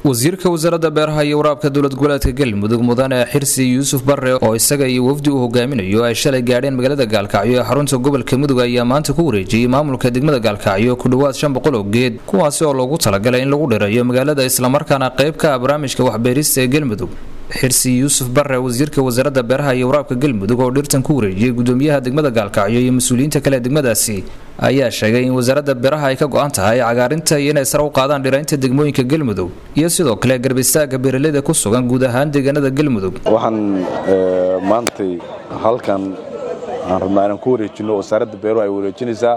wasiirka wasaaradda beeraha iyo waraabka dowlad goboleedka galmudug mudane xirsi yuusuf barre oo isaga iyo wafdi uu hogaaminayo ay shalay gaadheen magaalada gaalkacyo ee xarunta gobolka mudug ayaa maanta ku wareejiyey maamulka degmada gaalkacyo ku dhowaad shan boqol oo geed kuwaasi oo loogu talagalay in lagu dhirayo magaalada islamarkaana qayb ka ah barnaamijka waxbeerista ee galmudug xirsi yuusuf barre wasiirka wasaaradda beeraha iyo waraabka galmudug oo dhirtan ku wareejiyey gudoomiyaha degmada gaalkacyo iyo mas-uuliyiinta kale degmadaasi ayaa sheegay in wasaaradda beeraha ay ka go-an tahay cagaarinta iyo inay sare u qaadaan dhiraynta degmooyinka galmudug iyo sidoo kale garbistaagga beeraleyda ku sugan guud ahaan deegaanada galmudug waxaan maantay halkan aan rabnaa inaan ku wareejinno wasaaradda beeruhu ay wareejinaysaa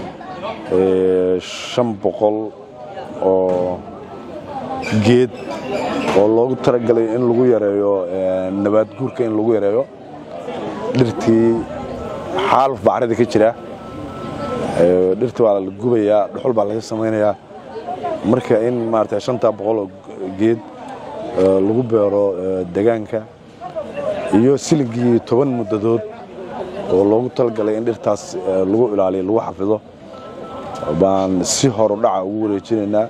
shan boqol oo geed oo loogu talagalay in lagu yareeyo nabaad guurka in lagu yareeyo dhirtii xaaluf bacrada ka jira dhirta waa la gubayaa dhuxul baa laga samaynayaa marka in maarata shantaa boqol oo geed lagu beero degaanka iyo siligii toban muddadood oo loogu talagalay in dhirtaas lagu ilaaliyo lagu xafido baan si horu dhaca ugu wareejinaynaa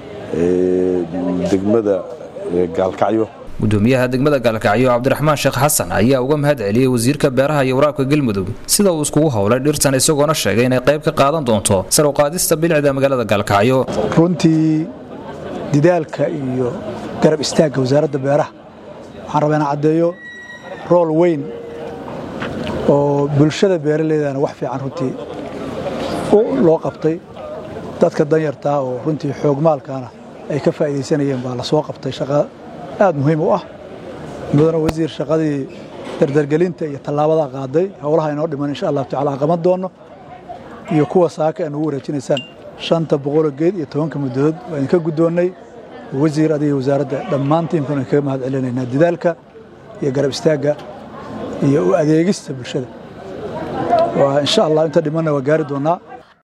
degmada gaalkacyo gudoomiyaha degmada gaalkacyo cabdiraxmaan sheekh xasan ayaa uga mahad celiyey wasiirka beeraha iyo waraabka galmudug sida uu iskugu howlay dhirtan isagoona sheegay inay qayb ka qaadan doonto sar u qaadista bilicda magaalada gaalkacyo runtii didaalka iyo garab istaagga wasaaradda beeraha waxaan rabaa inaan caddeeyo rool weyn oo bulshada beeraleydana wax fiican runtii loo qabtay dadka danyartaa oo runtii xoogmaalkaana ay ka faa'iidaysanayeen baa la soo qabtay shaqa aad muhiim u ah mudana wasiir shaqadii dardargelinta iyo tallaabadaa qaaday howlaha inoo dhiman insha allahu tacala aan qaban doonno iyo kuwa saaka aan ugu wareejinaysaan shanta boqoloo geed iyo tobanka muddadood waa idinka guddoonnay wasiir adiga wasaaradda dhammaan tiimkan kaga mahad celinaynaa didaalka iyo garab istaagga iyo u adeegista bulshada insha allah inta dhimanna waa gaari doonnaa